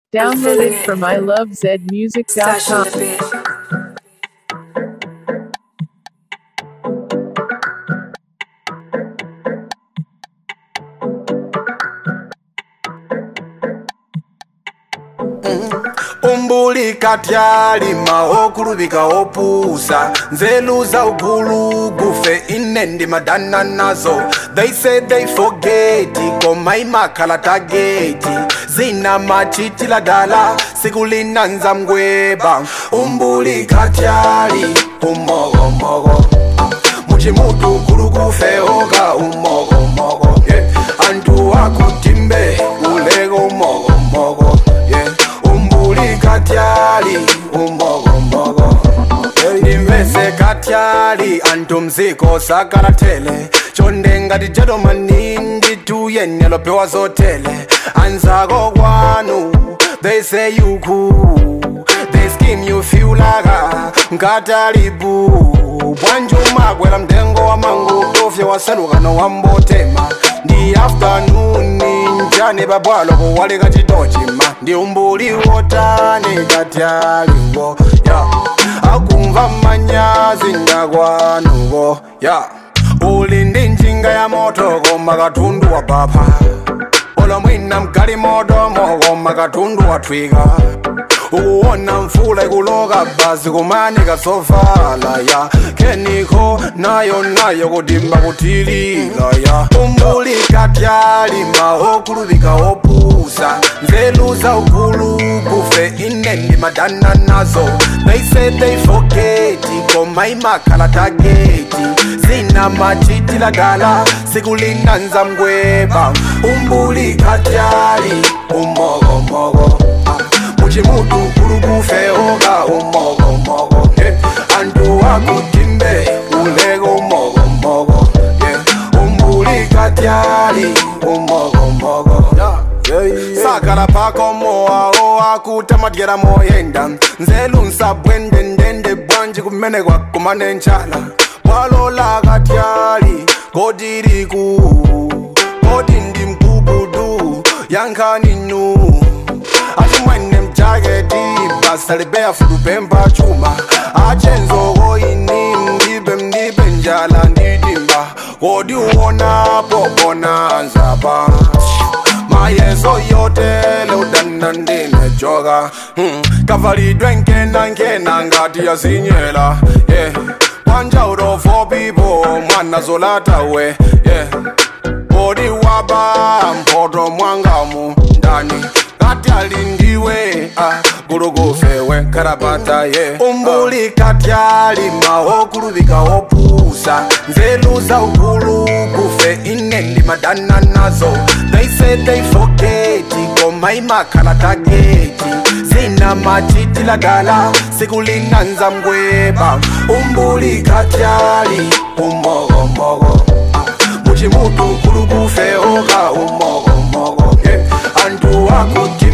Downloaded from Stash in ilovezmusic.com. the bed. umbulika tyalima okulubika opusa nzeluza ugulu gufe ine ndimadana nazo they say they forget koma imakhala tageti zina machitila dala sikulinanza mgweba umbulika tyali umogomogo muchimutu gulu gufe oga umogomogo yeah. antu akutimbe ulego umogomogo yeah. umbulika tyali umogomogo ndimvese katyali antu mziko sakalathele chonde ngati jadomani ndituyene lopewa zotele anzako kwanu they say you cool they scheme you feel laka ngatalibu bwanji umakwela mtengo wa mangu tofye wasalukano wambotema ndi afternoon njani babwalo kuwalika chitochima ndi umbuli wotani katyaliwo ya akumva manyazi ndakwanuko ya uli ndi njinga ya moto koma katundu wa bapha olo mwina mgali modomo koma katundu wathwika ukuwona mfula ikuloka basi kumanika sovala ya keniko nayo nayo kudimba kuthilika ya umbulika tyalima okuluvika opusa nzeluza ugulu kufe ine ndimadana nazo they say they forget koma imakhala tageti zina machitila dala sikulinanza mgweba umbulika tyali umogomogo muchimutu kulukufe oga umogomogo yeah. antu akutimbe ulego umogomogo yeah. umbulika tyali umogomogo yeah. sakala pako moawo akutamadyera moyenda nzelu nsabwendendende bwanji kumene kwakumane nchala bwalola katyali kodiriku kodi ndi mkubudu yankhaninu achimwene mjaketi basa libeya fulupemba chuma achenzoko ini mdibe mdibe njala ndidimba kodi uwonapo bonanzapa mayeso yotele udana ndinejoka hmm. kavalidwe nkena nkena ngati yazinyela yeah. wanja udofo pipo mwana zolatawe yeah. kodi waba mpoto mwangamu ndani ngati alindiwe ah, gulugufewe karabata ye yeah. umbuli katyali maokuluvika opusa nzeluza ugulu kufe ine ndimadana nazo they say they forget koma imakhala tageti zina machitila dala sikulinanza mgweba umbuli katyali umogomogo muchimutu kulukufe oka umogomogo yeah. antu akuti